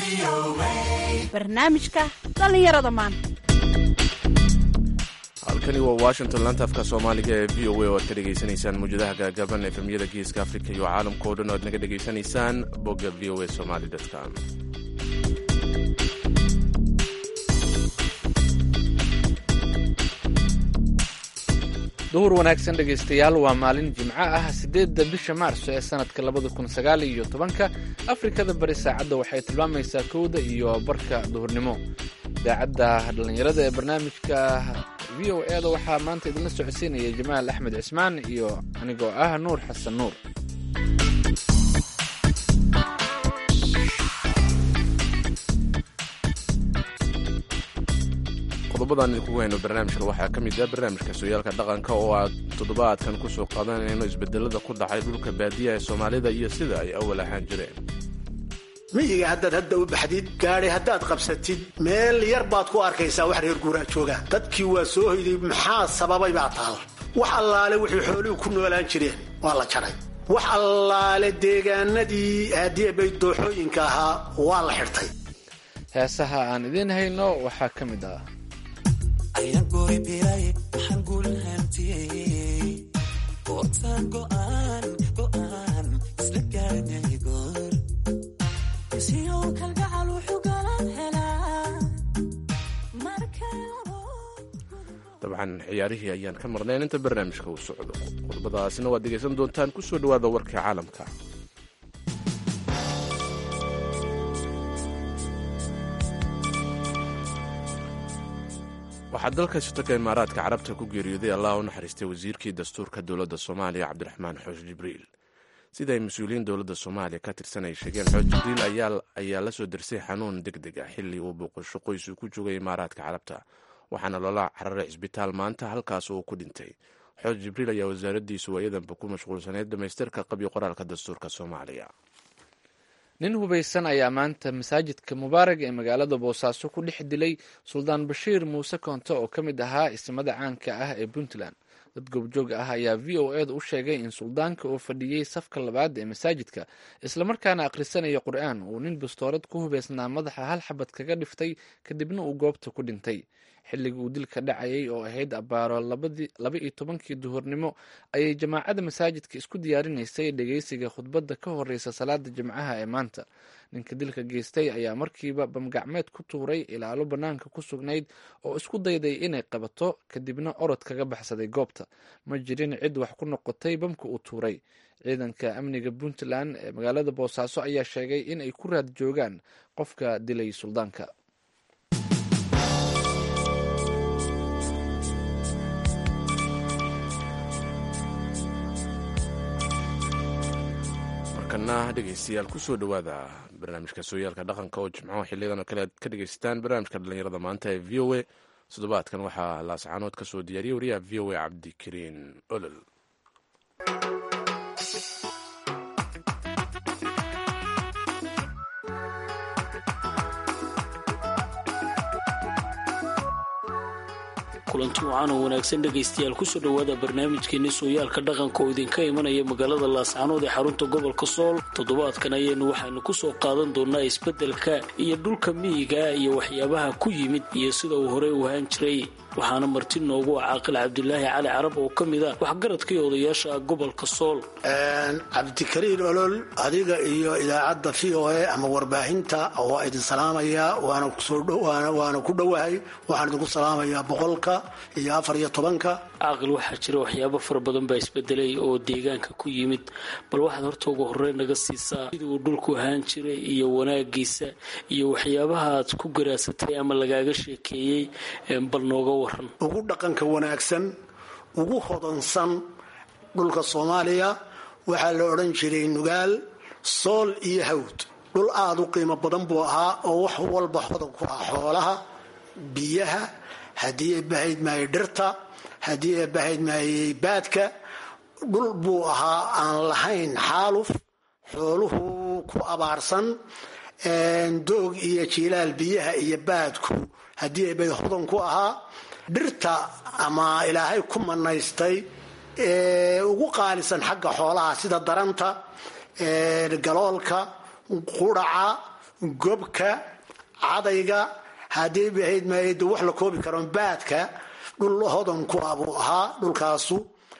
barnaamijka dhallinyarada maanta halkani waa washington laanta afka soomaaliga ee v o a oo aad ka dhegaysanaysaan mawjadaha gaagaaban efemyada geeska afrika iyo caalamka o dhan o aad naga dhegaysanaysaan bogga v o a somaly com duhur wanaagsan dhegaystayaal waa maalin jimco ah siddeedda bisha maarso ee sannadka labada kun sagaal iyo tobanka afrikada bari saacadda waxay tilmaamaysaa kowda iyo barka duhurnimo idaacadda dhallinyarada ee barnaamijka v o e da waxaa maanta idinla socodsiinaya jamaal axmed cismaan iyo anigoo ah nuur xasan nuur qodobadaan idinkugu hayno barnaamijkan waxaa ka mid ah barnaamijka sooyaalka dhaqanka oo aad toddobaadkan ku soo qaadanayno isbedelada ku dhacay dhulka baadiyaha ee soomaalida iyo sida ay awal ahaan jireen miyiga haddaad hadda u baxdid gaadhi haddaad qabsatid meel yar baad ku arkaysaa wax reer guuraa jooga dadkii waa soo hoyday maxaa sababay baa taal wax allaale wixii xooluhu ku noolaan jireen waa la jaray wax allaale deegaanadii haadiebay dooxooyinka ahaa waa la xidhtay heesaha aan idiin hayno waxaa ka mid ah dabcan ciyaarihii ayaan ka marnayn inta barnaamijka uu socdo qodobadaasina waad dhegaysan doontaan ku soo dhowaada warka caalamka waxaa dalka shirtaka imaaraadka carabta ku geeriyooday allah u naxariistay wasiirkii dastuurka dowladda soomaaliya cabdiraxmaan xoosh jibriil sida ay mas-uuliyiin dowladda soomaaliya ka tirsan ay sheegeen xoosh jibriil ayaa la soo dirsay xanuun deg deg ah xilli uu booqasho qoys uu ku joogay imaaraadka carabta waxaana loola cararay cisbitaal maanta halkaas uu ku dhintay xooj jibriil ayaa wasaaraddiisu waayadanba ku mashquulsaneyd dhammaystirka qabyo qoraalka dastuurka soomaaliya nin hubaysan ayaa maanta masaajidka mubaarag ee magaalada boosaaso ku dhex dilay suldaan bashiir muuse koonte oo ka mid ahaa isimada caanka ah ee puntland dad goobjoog ah ayaa v o eda u sheegay in suldaanka oo fadhiyey safka labaad ee masaajidka islamarkaana akhrisanaya qur-aan uu nin bastoorad ku hubaysnaa madaxa hal xabad kaga dhiftay kadibna uu goobta ku dhintay xilligii uu dilka dhacayay oo ahayd abbaaro laba iyo tobankii duhurnimo ayay jamaacadda masaajidka isku diyaarinaysay dhegeysiga khudbadda ka horeysa salaada jimcaha ee maanta ninka dilka geystay ayaa markiiba bamgacmeed ku tuuray ilaalo bannaanka ku sugnayd oo isku dayday inay qabato kadibna orod kaga baxsaday goobta ma jirin cid wax ku noqotay bamka uu tuuray ciidanka amniga puntland ee magaalada boosaaso ayaa sheegay in ay ku raad joogaan qofka dilay suldaanka markana dhegaystayaal kusoo dhowaada barnaamijka sooyaalka dhaqanka oo jimcaho xiliyadan oo kale aad ka dhegaysataan barnaamijka dhallinyarada maanta ee v o a toddobaadkan waxaa laascaanood ka soo diyaariyay wariyaha v o a cabdikariin olol kulanti wacan oo wanaagsan dhegaystayaal kusoo dhowaada barnaamijkeeni sooyaalka dhaqanka oo idinka imanaya magaalada laascaanood ee xarunta gobolka sool toddobaadkan ayaynu waxaanu kusoo qaadan doonaa isbeddelka iyo dhulka miyiga iyo waxyaabaha ku yimid iyo sida uu horey u ahaan jiray waxaana marti noogu ah caaqil cabdilaahi cali carab oo ka mid a waxgaradkii odayaasha gobolka sool cabdikariin olol adiga iyo idaacadda v o a ama warbaahinta waa idin salaamayaa waana ku dhowahay waxaan idinku salaamayaa boqolka iyo afar iyo tobanka caaqil waxaa jira waxyaabo fara badan baa isbedelay oo deegaanka ku yimid bal waxaad horta ugu horey naga siisaa sidii uu dhulku ahaan jiray iyo wanaagiisa iyo waxyaabahaad ku garaasatay ama lagaaga sheekeeyey bal nooga waran ugu dhaqanka wanaagsan ugu hodansan dhulka soomaaliya waxaa la odhan jiray nugaal sool iyo hawd dhul aada u qiimo badan buu ahaa oo wax walba hodan ku ah xoolaha biyaha haddii ay bahayd maayay dhirta haddii ay bahayd maayay baadka dhul buu ahaa aan lahayn xaaluf xooluhu ku abaarsan doog iyo jiilaal biyaha iyo baadku haddii ay bay hodan ku ahaa dhirta ama ilaahay ku manaystay ugu qaalisan xagga xoolaha sida daranta galoolka quraca gobka cadayga haddii bahayd maayada wax la koobi karo baadka dhul hodan ku ah buu ahaa dhulkaasu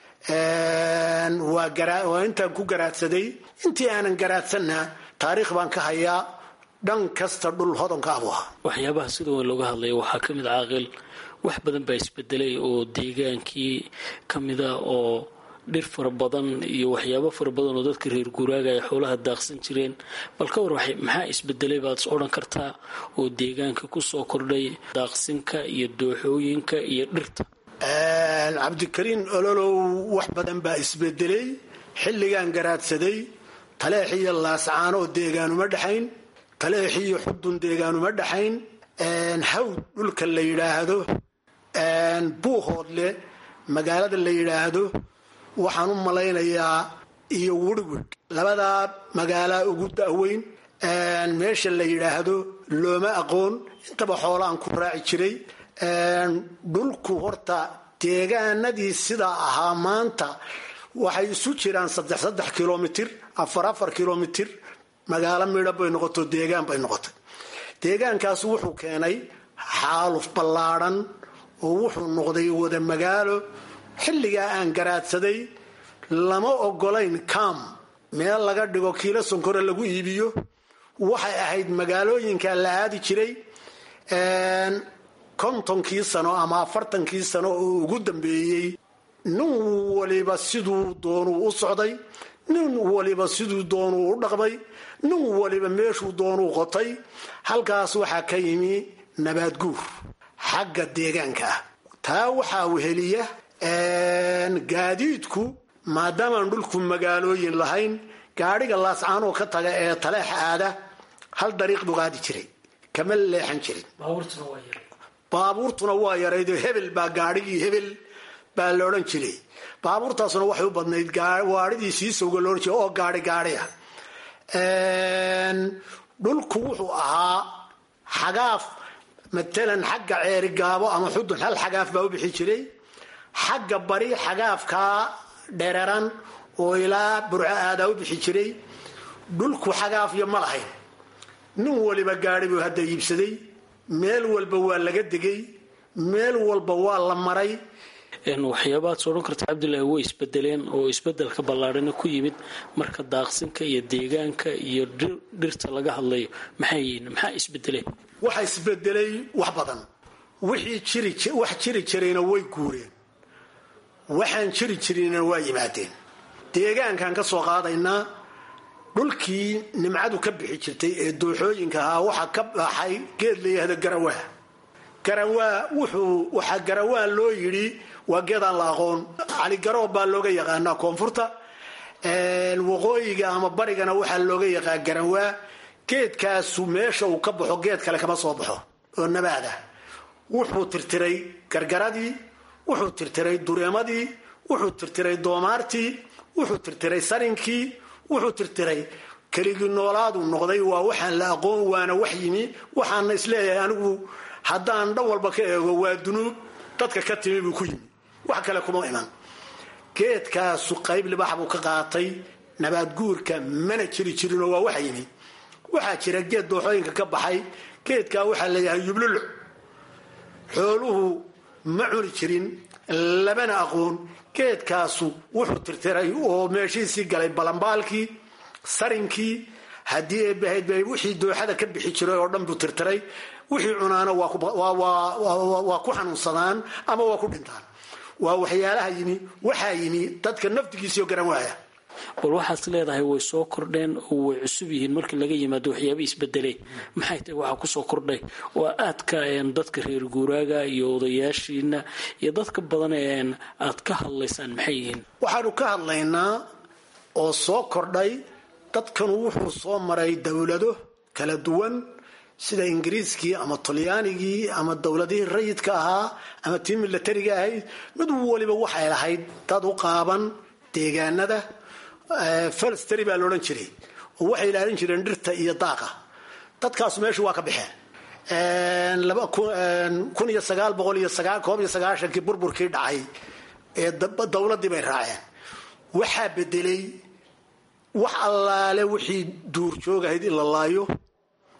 waa intaan ku garaadsaday intii aanan garaadsanna taariikh baan ka hayaa dhan kasta dhul hodanka ah buu ahaa waxyaabaha sida weyn looga hadlaya waxaa ka mid caaqil wax badan baa isbedelay oo deegaankii ka mida oo dhir fara badan iyo waxyaabo fara badan oo dadka reer guuraaga ay xoolaha daaqsan jireen bal ka war maxaa isbedelay baad is odhan kartaa oo deegaanka kusoo kordhay daaqsinka iyo dooxooyinka iyo dhirta cabdikariin ololow wax badan baa isbedelay xilligaan garaadsaday taleex iyo laascaanoo deegaanuma dhexayn taleex iyo xudun deegaanuma dhexayn hawd dhulka la yidhaahdo buuhoodle magaalada la yidhaahdo waxaan u malaynayaa iyo wirwid labadaa magaalaa ugu da'weyn meesha la yidhaahdo looma aqoon intaba xoolaan ku raaci jiray dhulku horta deegaanadii sidaa ahaa maanta waxay isu jiraan saddex saddex kilomitir afar afar kilomitir magaalo midha bay noqoto deegaan bay noqotay deegaankaas wuxuu keenay xaaluf ballaadhan oo wuxuu noqday wada magaalo xilligaa aan garaadsaday lama ogolayn kam meel laga dhigo kiilo sonkore lagu iibiyo waxay ahayd magaalooyinka la aadi jiray kontonkii sano ama afartankii sano oo ugu dambeeyey nin waliba siduu doonuu u socday nin waliba siduu doonuu u dhaqmay nin waliba meeshuu doonuu qotay halkaas waxaa ka yimi nabaadguur xagga deegaanka ah taa waxaa weheliya gaadiidku maadaamaan dhulku magaalooyin lahayn gaadhiga laascaanoo ka taga ee taleex aada hal dariiq buu qaadi jiray kama leexan jirin baabuurtuna waa yaraydoo hebel baa gaadhigii hebel baa la odhan jiray baabuurtaasuna waxay u badnayd waadhidii siisowga loodhan jiray oo gaadhi gaadhi ah dhulku wuxuu ahaa xagaaf matalan xagga ceerigaabo ama xudun hal xagaaf baa u bixi jiray xagga bari xagaafkaa dhereran oo ilaa burco aadaa u bixi jiray dhulku xagaafyo ma lahayn nin waliba gaadhi buu hadda iibsaday meel walba waa laga degay meel walba waa la maray waxyaabaad soo odhan karta cabdilaahi way isbedeleen oo isbedelka ballaadhana ku yimid marka daaqsinka iyo deegaanka iyo dhirta laga hadlayo maxay yihiin maxaa isbedeleen waxa isbedelay wax badan wixii wax jiri jirayna way guureen waxaan jiri jirinna waa yimaadeen deegaankaan ka soo qaadaynaa dhulkii nimcadu ka bixi jirtay ee dooxooyinka ahaa waxaa ka baxay geed la yihahdo garawaa garawaa wuxuu waxaa garawaa loo yidhi waa geedaan la aqoon caligaroob baa looga yaqaanaa koonfurta waqooyiga ama barigana waxaa looga yaqaa garawaa geedkaasu meesha uu ka baxo geed kale kama soo baxo oo nabaada wuxuu tirtiray gargaradii wuxuu tirtiray dureemadii wuxuu tirtiray doomaartii wuxuu tirtiray sarinkii wuxuu tirtiray keligii noolaadu noqday waa waxaan la aqoon waana wax yimi waxaana isleeyahay anigu haddaan dhan walba ka eego waa dunuub dadka ka timi buu ku yimi wax kale kuma iman geedkaasu qayb libax buu ka qaatay nabaadguurka mana jiri jirinoo waa waxa yimi waxaa jira geed dooxooyinka ka baxay geedkaa waxaa leeyahay yubluluc xooluhu ma cuni jirin labana aqoon geedkaasu wuxuu tirtiray oo meeshiisii galay balambaalkii sarinkii haddii eebahayd bay wixii dooxada ka bixi jiray oo dhan buu tirtiray wixii cunaana waa ku xanuunsadaan ama waa ku dhintaan waa waxyaalaha yimi waxaa yimi dadka naftigiisiio garan waaya bal waxaad leedahay way soo kordheen oo way cusub yihiin markii laga yimaado waxyaaba isbedeleen maxay tahay waxaa kusoo kordhay waa aadka dadka reer guuraaga iyo odayaashiina iyo dadka badan aad ka hadlaysaan maxay yihiin waxaanu ka hadlaynaa oo soo kordhay dadkanu wuxuu soo maray dowlado kala duwan sida ingiriiskii ama talyaanigii ama dowladihii rayidka ahaa ama tii milatariga ahayd mid waliba waxay lahayd dad u qaaban deegaanada falsteri baa laodhan jiray oo waxay ilaalin jireen dhirta iyo daaqa dadkaasu meeshu waa ka baxeen kun iyo sagaal boqol iyo koob iyo sagaashankii burburkii dhacay ee dowladdii bay raaceen waxaa bedelay wax allaale wixii duurjoog ahayd in la laayo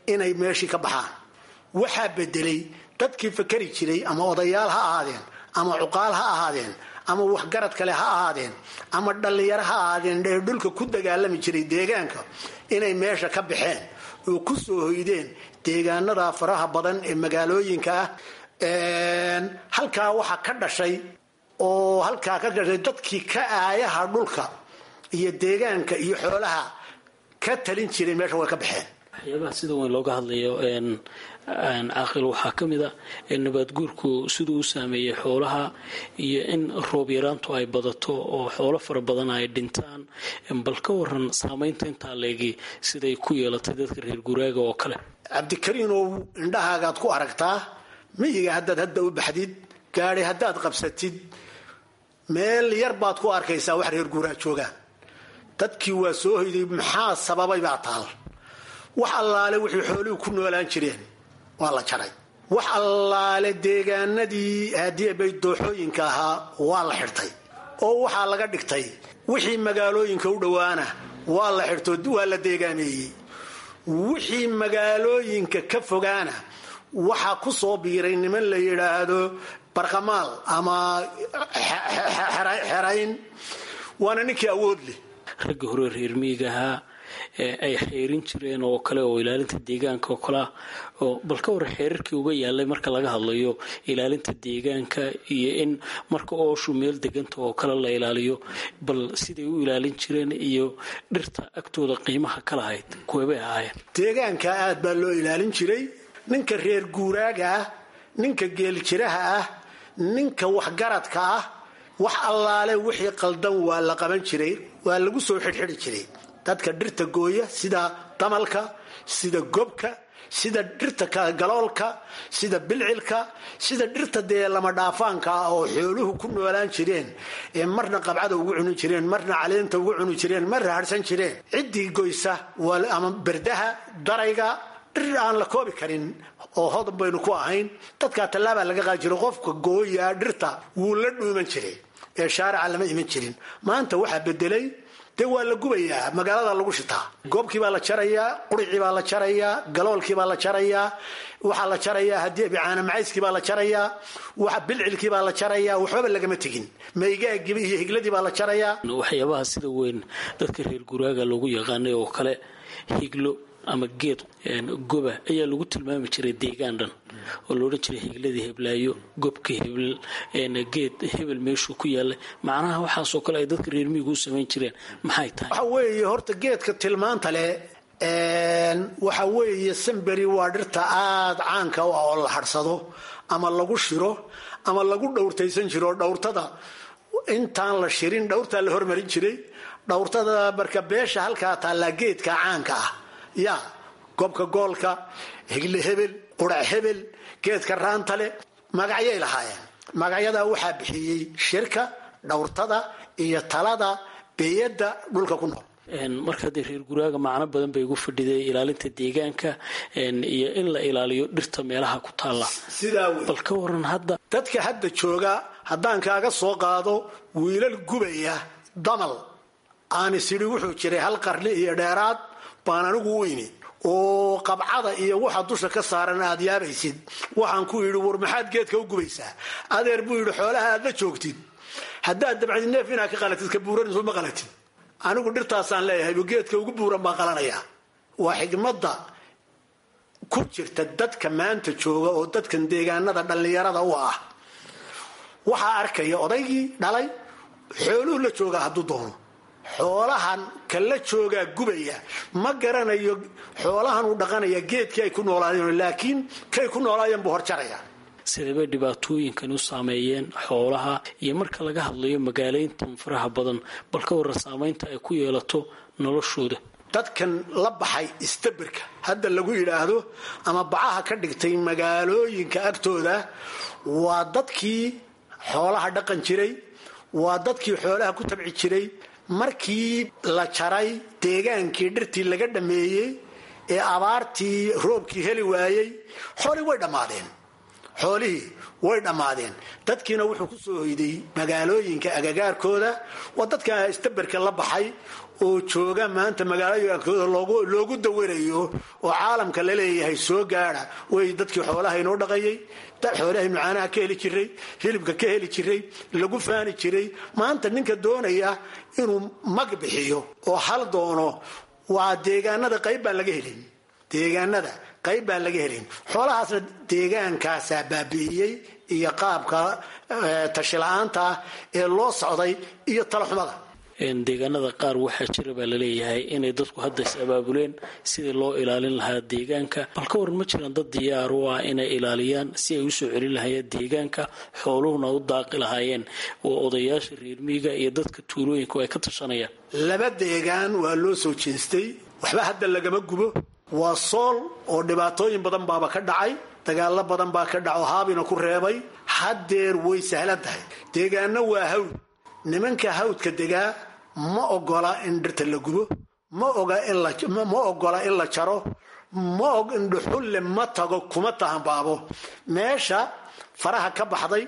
inay meeshii ka baxaan waxaa bedelay dadkii fakari jiray ama odayaal ha ahaadeen ama cuqaal ha ahaadeen ama waxgarad kale ha ahaadeen ama dhallinyaro ha ahaadeen ee dhulka ku dagaalami jiray deegaanka inay meesha ka baxeen oo ku soo hoydeen deegaanada faraha badan ee magaalooyinka ah halkaa waxaa ka dhashay oo halkaa ka dhashay dadkii ka aayaha dhulka iyo deegaanka iyo xoolaha ka talin jiray meesha way ka baxeen waxyaabaha sida weyn looga hadlayo caaqil waxaa ka mid a nabaadguurku siduu u saameeyey xoolaha iyo in roob yaraantu ay badato oo xoolo fara badan ay dhintaan bal ka waran saamaynta intaa leegi siday ku yeelatay dadka reer guraaga oo kale cabdikariinow indhahaagaad ku aragtaa miyiga haddaad hadda u baxdid gaadi haddaad qabsatid meel yar baad ku arkaysaa wax reer guuraa joogaan dadkii waa soo hoyday maxaa sababay baa taal wax allaale wixii xooluhu ku noolaan jireen waa la jaray wax allaale deegaanadii haadiebay dooxooyinka ahaa waa la xidhtay oo waxaa laga dhigtay wixii magaalooyinka u dhowaana waa la xidhto waa la deegaameeyey wixii magaalooyinka ka fogaana waxaa ku soo biiray niman la yidhaahdo barqamaal ama xerayn waana ninkii awood leh ragga hore reer miyiga ahaa ay xeerin jireen oo kale oo ilaalinta deegaanka oo kalea oo bal ka war xeerarkii uga yaalay marka laga hadlayo ilaalinta deegaanka iyo in marka ooshu meel deganta oo kale la ilaaliyo bal siday u ilaalin jireen iyo dhirta agtooda qiimaha ka lahayd kuwebay ahaayeen deegaanka aad baa loo ilaalin jiray ninka reer guuraaga ah ninka geeljiraha ah ninka waxgaradka ah wax allaale wixii qaldan waa la qaban jiray waa lagu soo xidhxidhi jiray dadka dhirta gooya sida damalka sida gobka sida dhirta galoolka sida bilcilka sida dhirta dee lama dhaafaanka ah oo xooluhu ku noolaan jireen ee marna qabcada ugu cuni jireen marna caleenta ugu cuni jireen marna harhsan jireen ciddii goysa ama berdaha darayga dhir aan la koobi karin oo hodan baynu ku ahayn dadkaa tallaabaa laga qaadi jiray qofka gooyaa dhirta wuu la dhuuman jiray ee shaarica lama iman jirin maanta waxaa bedelay dee waa la gubayaa magaalada lagu shitaa goobkii baa la jarayaa quricii baa la jarayaa galoolkii baa la jarayaa waxaa la jarayaa haddii bicaana macayskii baa la jarayaa waxa bilcilkii baa la jarayaa waxbaba lagama tegin maygaagiiba iyo higladii baa la jarayaa waxyaabaha sida weyn dadka reer guraaga loogu yaqaanay oo kale higlo ama geed goba ayaa lagu tilmaami jiray deegaan dhan oo loodhan jiray higladii heblaayo gobka hebel geed hebel meeshuu ku yaalay macnaha waxaasoo kale ay dadka reer miyigu u samayn jireen maxay tahay waxa weeye horta geedka tilmaanta leh waxa weeye samberi waa dhirta aada caanka u ah oo la hadhsado ama lagu shiro ama lagu dhowrtaysan jiro dhowrtada intaan la shirin dhowrtaa la hormarin jiray dhowrtada marka beesha halkaa taallaa geedka caanka ah ya gobka goolka higle hebel qurac hebel geedka raantale magacyay lahaayeen magacyadaa waxaa bixiyey shirka dhowrtada iyo talada beeyadda dhulka ku nool marka haddee reer guraaga macno badan bay ugu fadhiday ilaalinta deegaanka iyo in la ilaaliyo dhirta meelaha ku taalla sidaa wey bal ka waran hadda dadka hadda jooga haddaan kaaga soo qaado wiilal gubaya damal aani sidhi wuxuu jiray hal qarni iyo dheeraad baan anigu u imi oo qabcada iyo waxa dusha ka saaran aad yaabaysid waxaan ku yidhi war maxaad geedka u gubaysaa adeer buu yidhi xoolaha aad la joogtid haddaad dabcdi neef inaad ka qalatid ka buuranayso ma qalatid anigu dhirtaasaan leeyahay geedka ugu buuran baan qalanayaa waa xigmadda ku jirta dadka maanta jooga oo dadkan deegaanada dhallinyarada u ah waxaa arkaya odaygii dhalay xooluhu la joogaa hadduu doono xoolahan ka la joogaa gubaya ma garanayo xoolahan uu dhaqanaya geedkii ay ku noolaayeen laakiin kay ku noolaayeen buu horjaraya sidabay dhibaatooyinkan u saameeyeen xoolaha iyo marka laga hadlayo magaalayntan faraha badan bal ka warra saamaynta ay ku yeelato noloshooda dadkan la baxay istabirka hadda lagu yidhaahdo ama bacaha ka dhigtay magaalooyinka agtooda waa dadkii xoolaha dhaqan jiray waa dadkii xoolaha ku tabci jiray markii la jaray deegaankii dhirtii laga dhammeeyey ee abaartii roobkii heli waayey xoolii way dhammaadeen xoolihii way dhammaadeen dadkiina wuxuu ku soo hoyday magaalooyinka agagaarkooda waa dadka istaberka la baxay oo jooga maanta magaalooyinkooda loogu dawarayo oo caalamka la leeyahay soo gaada way dadkii xoolaha inoo dhaqayay xoolahaynu caanaha ka heli jiray hilibka ka heli jiray lagu faani jiray maanta ninka doonaya inuu mag bixiyo oo hal doono waa deegaanada qayb baan laga helin deegaanada qayb baan laga helin xoolahaasna deegaankaasaa baabi'iyey iyo qaabka tashila-aanta ee loo socday iyo talaxumada deegaanada qaar waxaa jira baa laleeyahay inay dadku hadda is abaabuleen sidii loo ilaalin lahaa deegaanka bal ka waran ma jiraan dad diyaar u ah inay ilaaliyaan si ay usoo celin lahaayeen deegaanka xooluhuna u daaqi lahaayeen oo odayaasha reermiiga iyo dadka tuulooyinka ay ka tashanayaan laba deegaan waa loo soo jeestay waxba hadda lagama gubo waa sool oo dhibaatooyin badan baaba ka dhacay dagaalo badan baa ka dhaco haabina ku reebay haddeer way sahlan tahay deegaano waa hawd nimanka hawdka degaa ma ogola in dhirta la gubo ma ogola in la jaro ma og in dhuxulle ma tago kuma tahanbaabo meesha faraha ka baxday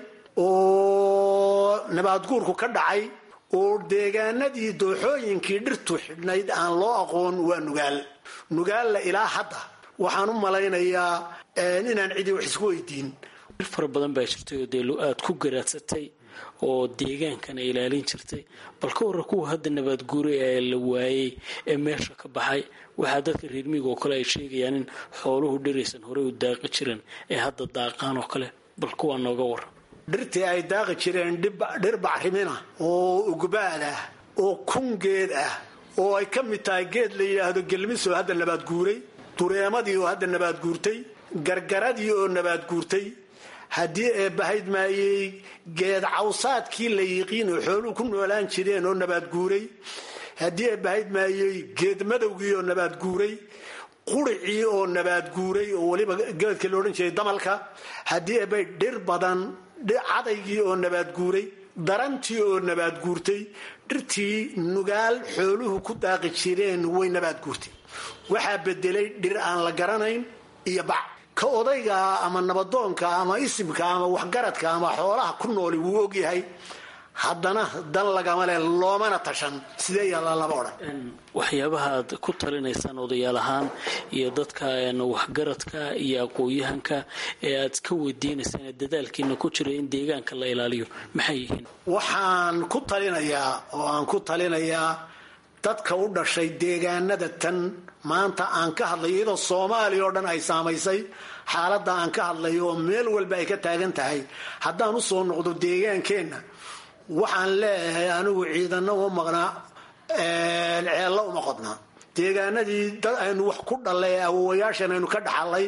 oo nabaadguurku ka dhacay oo deegaanadii dooxooyinkii dhirtu xidhnayd aan loo aqoon waa nugaal nugaalla ilaa hadda waxaan u malaynayaa inaan cidii wax isku weydiin dhir fara badan baa jirtay oo dee aad ku garaadsatay oo deegaankana ilaalin jirtay bal ka warra kuwa hadda nabaadguuray ee la waayey ee meesha ka baxay waxaa dadka reermiiga oo kale ay sheegayaan in xooluhu dhiraysan horey u daaqi jiran ee hadda daaqaan oo kale bal kuwaa nooga warra dhirtii ay daaqi jireen dhir bacrimina oo ugbaad ah oo kungeed ah oo ay ka mid tahay geed la yidhaahdo gelmisoo hadda nabaad guuray dureemadii oo hadda nabaad guurtay gargaradii oo nabaad guurtay haddii ee bahayd maayey geed cawsaadkii la yiqiin oo xooluhu ku noolaan jireen oo nabaad guuray haddii ee bahayd maayey geed madowgii oo nabaad guuray quricii oo nabaad guuray oo weliba geedka la odhan jiray damalka haddii eebay dhir badan cadaygii oo nabaad guuray darantii oo nabaad guurtay dhirtii nugaal xooluhu ku daaqi jireen way nabaad guurtay waxaa bedelay dhir aan la garanayn iyo bac ka odayga ama nabadoonka ama isimka ama waxgaradka ama xoolaha ku nooli wuu ogyahay haddana dan lagama le loomana tashan sidee yaalla lama odhan waxyaabaha aad ku talinaysaan odayaal ahaan iyo dadka waxgaradka iyo aqoon-yahanka ee aad ka weydiinaysaan ee dadaalkiina ku jira in deegaanka la ilaaliyo maxay yihiin waxaan ku talinayaa oo aan ku talinayaa dadka u dhashay deegaanada tan maanta aan ka hadlayo iyadoo soomaaliya oo dhan ay saamaysay xaaladda aan ka hadlayo oo meel walba ay ka taagan tahay haddaan u soo noqdo deegaankeenna waxaan leeyahay anigu ciidano uma maqnaa ceello uma qodnaa deegaanadii dad aynu wax ku dhallay awowayaashan aynu ka dhaxalay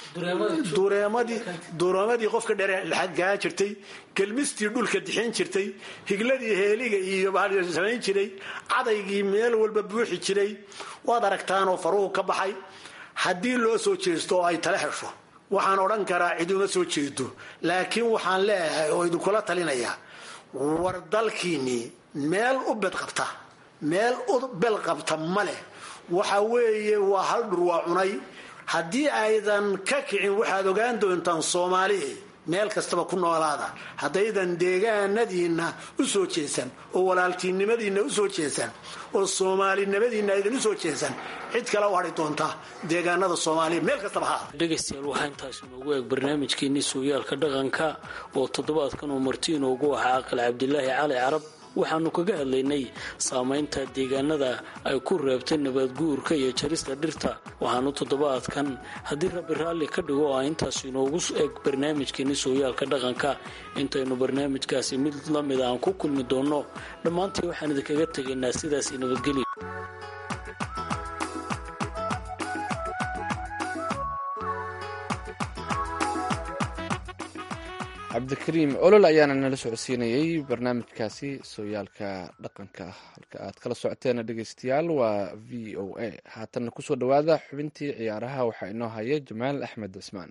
dureemadii qofka dheergaa jirtay gelmistii dhulka dixin jirtay higladii heeliga iyo samayn jiray cadaygii meel walba buuxi jiray waad aragtaanoo faruhu ka baxay haddii loo soo jeesto oo ay tala hesho waxaan odhan karaa ciduma soo jeedo laakiin waxaan leeyahay oo idinkula talinayaa war dalkiinnii meel u bedqabta meel u belqabta ma leh waxa weeye waa hal dhur waa cunay haddii aydan ka kicin waxaad ogaan doontaan soomaalihi meel kastaba ku noolaada haddaydan deegaanadiinna u soo jeesan oo walaaltiinimadiinna u soo jeesan oo soomaalinimadiinna aydan u soo jeesan cid kale u hadhi doonta deegaanada soomaaliya meel kastaba ha dhegaystayaal waxaa intaas inoogu eeg barnaamijkeenii sooyaalka dhaqanka oo toddobaadkan uu marti inoogu ahaa aqal cabdilaahi cali carab waxaanu kaga hadlaynay saamaynta deegaanada ay ku reebtay nabaadguurka iyo jarista dhirta waxaanu toddobaadkan haddii rabbi raalli ka dhigo oo intaas inoogu eg barnaamijkeeni sooyaalka dhaqanka intaynu barnaamijkaasi mid la mid aan ku kulmi doonno dhammaantii waxaan idinkaga tegaynaa sidaas nabadgelya cabdikariim olol ayaana nala socodsiinayey barnaamijkaasi sooyaalka dhaqanka halka aad kala socoteena dhegeystayaal waa v o a haatanna kusoo dhowaada xubintii ciyaaraha waxaa inoo haya jamaal axmed cismaan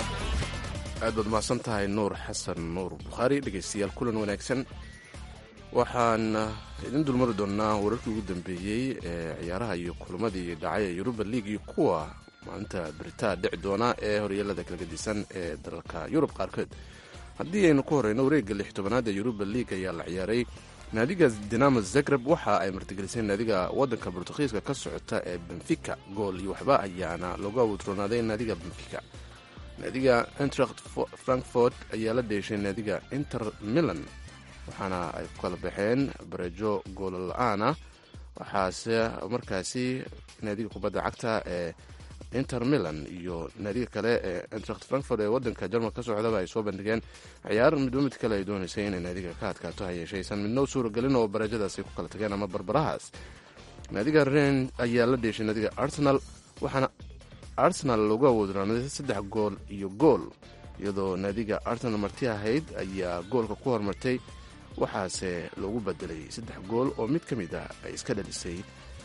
aad baad mahadsan tahay nuur xasan nuur bukhaari dhegeystayaal kulan wanaagsan waxaan idin dulmari doonaa wararkii ugu dambeeyey ee ciyaaraha iyo kulamadii dhacay ee yuruba league iyo kuwa maalinta beritaa dhici doona ee horyeelada kala gedisan ee dalalka yurub qaarkood haddii aynu ku horeyno wareegga lix tobanaad ee yuruba league ayaa la ciyaaray naadiga dinamo zagreb waxa ay martigelisay naadiga wadanka bortugiiska ka socota ee benfica gool iyo waxba ayaana loogu awudroonaaday naadiga benfica naadiga entracht frankfort ayaa la dheeshay naadiga inter milan waxaana ay ku kala baxeen barejo goolo la-aana waxaase markaasi naadiga kubadda cagta ee inter milan iyo naadiga kale ee entracht frankfort ee wadanka jarmalka ka socdaba ay soo bandhigeen ciyaar midba mid kale ay dooneysay inay naadiga ka adkaato hayeeshaysan midna u suuragelin oo barajadaas ay ku kala tageen ama barbarahaas naadiga ren ayaa la dheeshay naadiga arsenal waxaana arsenal loogu awoodnaaday saddex gool iyo gool iyadoo naadiga arsenal marti ahayd ayaa goolka ku hormartay waxaase loogu bedelay saddex gool oo mid ka mid ah ay iska dhalisay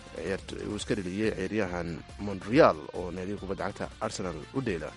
uu iska dheliyey ciyaaryahan montreal oo naadiga kubadda cagta arsenal u dheela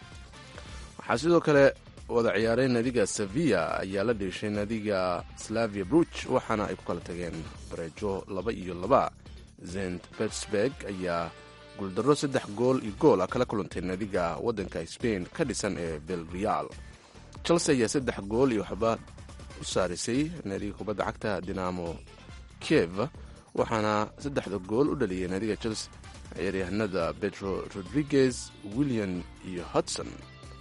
waxaa sidoo kale wada ciyaaray naadiga sevilla ayaa la dheeshay naadiga slavia bruch waxaana ay ku kala tageen barejo laba iyo laba zent petersburg ayaa guuldarro saddex gool iyo gool ah kala kulantay naadiga waddanka spain ka dhisan ee belreal chelsea ayaa saddex gool iyo waxba u saarisay naadiga kubadda cagta dinamo kiev waxaana saddexda gool u dhaliyay naadiga chelsea ciyaaryahanada pedro rodriguez william iyo hudson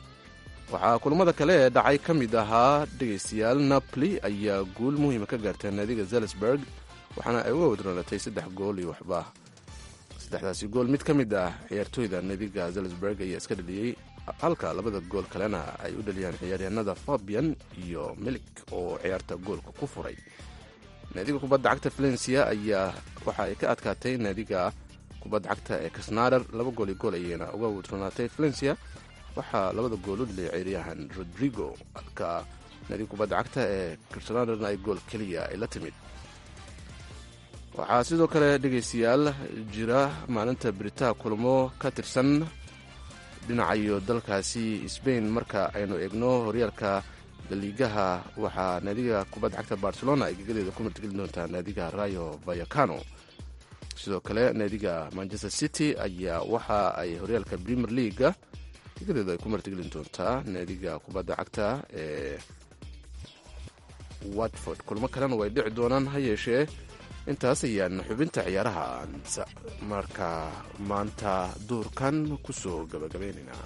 waxaa kulamada kale ee dhacay ka mid ahaa dhegaystayaal napoli ayaa guul muhiima ka gaartay naadiga zelisburg waxaana ay uga wadroonatay saddex gool iyo waxba saddexdaasi gool mid ka mid ah ciyaartooyda naadiga zelisburg ayaa iska dhaliyey halka labada gool kalena ay u dhaliyaan ciyaaryahanada fabian iyo milik oo ciyaarta goolka ku furay naadiga kubadda cagta valencia ayaa waxa ay ka adkaatay naadiga kubadda cagta ee kasnarer laba gool iyo gool ayayna uga wadronaatay valencia waxaa labada gool u dhaliyay ciyaaryahan rodrigo halka naadiga kubadda cagta ee kasnarer ay gool keliya ay la timid waxaa sidoo kale dhegaystayaal jira maalinta beritaa kulamo ka tirsan dhinacayo dalkaasi sbain marka aynu eegno horyaalka daliigaha waxaa naadiga kubadda cagta barcelona ay gegadeeda ku martigeli doontaa naadiga rayo vayacano sidoo kale naadiga manchester city ayaa waxa ay horyaalka premier leaga gegadeeda ay ku martigelin doontaa naadiga kubadda cagta ee watford kulmo kalena way dhici doonaan ha yeeshee intaas ayaan xubinta ciyaaraha marka maanta duurkan ku soo gabagabaynaynaa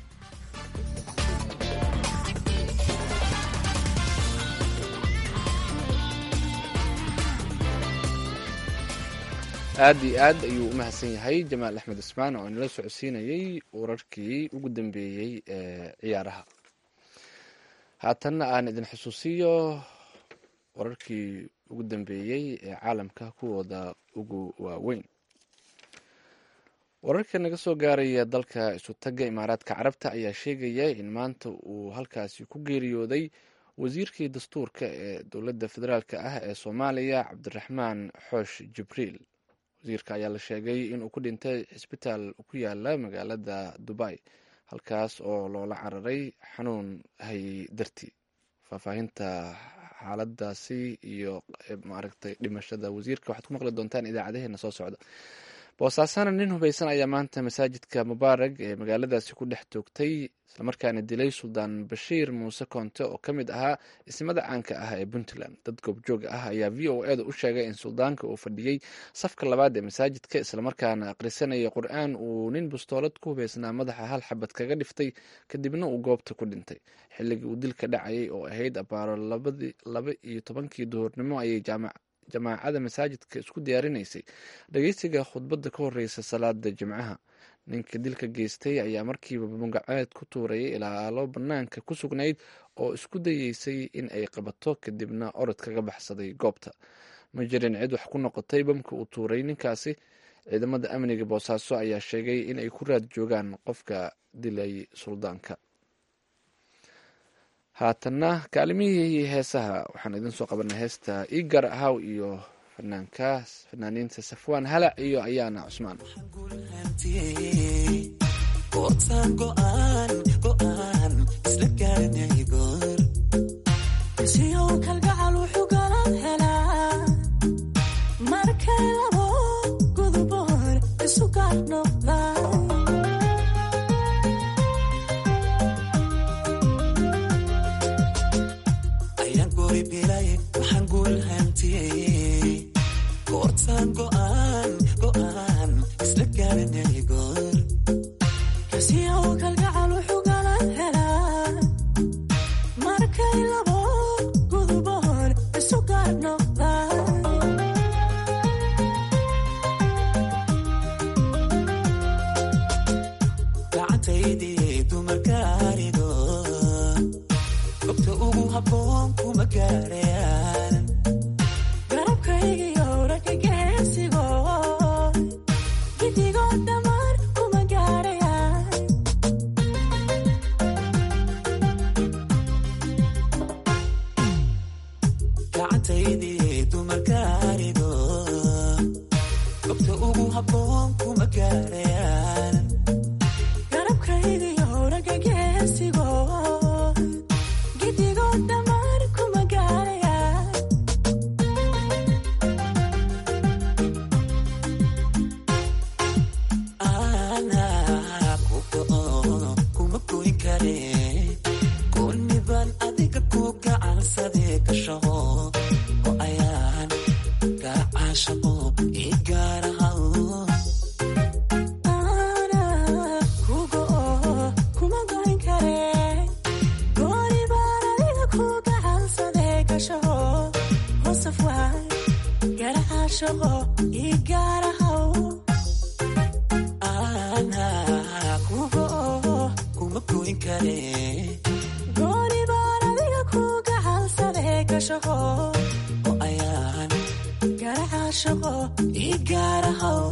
aad iyo aad ayuu u mahadsan yahay jamaal axmed ismaan oo inala socodsiinayey wararkii ugu dambeeyey ee ciyaaraha haatanna aan idin xusuusiyo wararkii ugu dambeeyey ee caalamka kuwooda ugu waaweyn wararka naga soo gaaraya dalka isutaga imaaraadka carabta ayaa sheegaya in maanta uu halkaasi ku geeriyooday wasiirkii dastuurka ee dowladda federaalk ah ee soomaaliya cabdiraxmaan xoosh jibriil wasiirka ayaa la sheegay inuu ku dhintay cisbitaal ku yaala magaalada dubay halkaas oo loola cararay xanuun hayay dartii faahfaahinta xaaladaasi iyo maaragtay dhimashada wasiirka waxaad ku maqli doontaan idaacadaheena soo socda boosaasana nin hubaysan ayaa maanta masaajidka mubaarag ee magaaladaasi ku dhex toogtay islamarkaana dilay suldaan bashiir muuse koonte oo ka mid ahaa ismada caanka ah ee puntland dad goobjoog ah ayaa v o eda u sheegay in suldaanka uu fadhiyey safka labaad ee masaajidka islamarkaana akhrisanaya qur-aan uu nin bustoolad ku hubaysnaa madaxa hal xabad kaga dhiftay kadibna uu goobta ku dhintay xilligii uu dilka dhacayay oo ahayd abaaro laba iyo tobankii duhurnimo ayay jaamac jamaacada masaajidka isku diyaarinaysay dhageysiga khudbadda ka horeysa salaada jimcaha ninka dilka geystay ayaa markiiba magaceed ku tuurayay ilaalo banaanka ku sugnayd oo isku dayeysay in ay qabato kadibna orod kaga baxsaday goobta ma jirin cid wax ku noqotay bamka uu tuuray ninkaasi ciidamada amniga boosaaso ayaa sheegay in ay ku raad joogaan qofka dilay suldaanka haatanna kaalimihii heesaha waxaan idin soo qabanay heesta igar ahaw iyo fanaankaas fanaaniinta safwaan halac iyo ayaana cusmaan kalgacal wuxuu galan helaa gacantaydii dumarkaarido gobta ugu habboon kuma gaarayaan garabkaygiyo ragga geesigo gidigood dhammaan kuma gaarayaan anaa ku go'o kuma goyn kare gooniban adiga ku gacansadee gashaho oo ayaan gacaashaqo ii gaarahaw Ana kugo kuma goyn kare gooni baan adiga ku gacansadee gashaho hoosaf waay garacaashaqo ii gaarahaw anaa ku go'o kuma goyn kare gooni baan adiga ku gacansadee gashaho oo ayaan garacaashaqo ii gaarahaw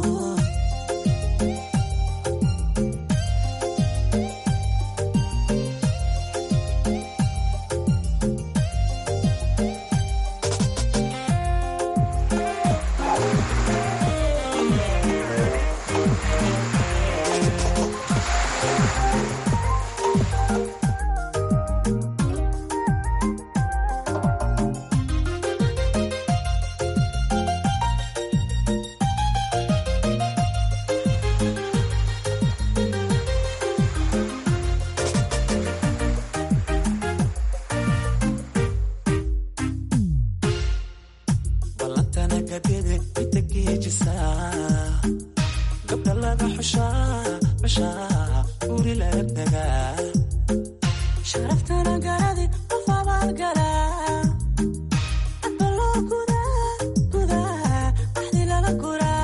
ballantana gadede inta geejisaa gabdha laga xushaa bashaa guri laga dagaa sharaftana garadi qof abaalgalaa adba loo gudaa gudaa axdi lala guraa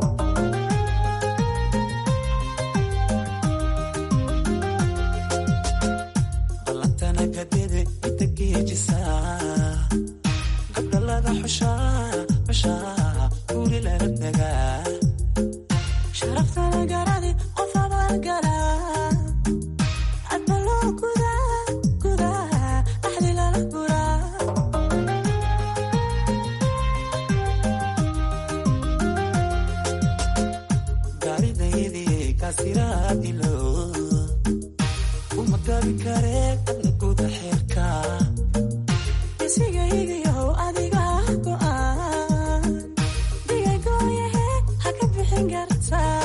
ballantana gadede inta geejisaa gabdha laga xushaa bashaa guri laga dagaa sharaftana garadi qof abaalgalaa adba loo gudaa gudaa axdi lala guraa gaaridaydii kaasiraadilo uma gabi karee adna guda xeerka isigaygiyow adiga go'aan digagooyahe ha ka bixin kartaa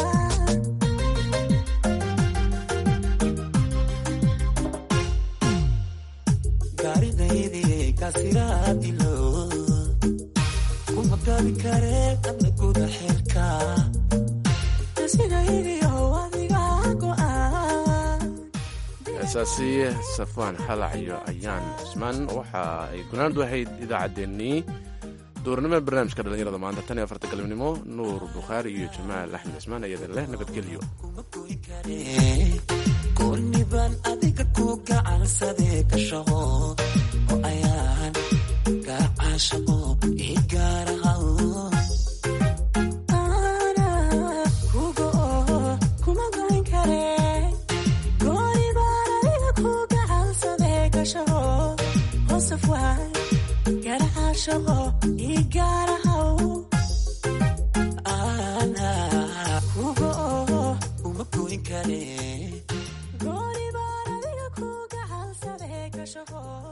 gaaridaydii kaasiraadilo uma gabi karee adna guda xeerka isigaygiyow adiga go'aan heesaasi safwaan xalac iyo ayaan cismaan waxa ay gunaandu ahayd idaacaddeenii duurnimada barnaamijka dhallinyarada maanta tan iyo afarta galabnimo nuur bukhaari iyo jamaal axmed cismaan ayadin leh nabadgelyo gooniban adiga ku gacansadee gashaho oo ayaan gacaashaqo ii gaarahaw Ana kugo kuma goyn kare gooni baan adiga ku gacansadee gashaho hoosaf waay garacaashaqo ii gaarahaw anaa kugo uma goyn kare gooni baan adiga ku gacansadee gashaho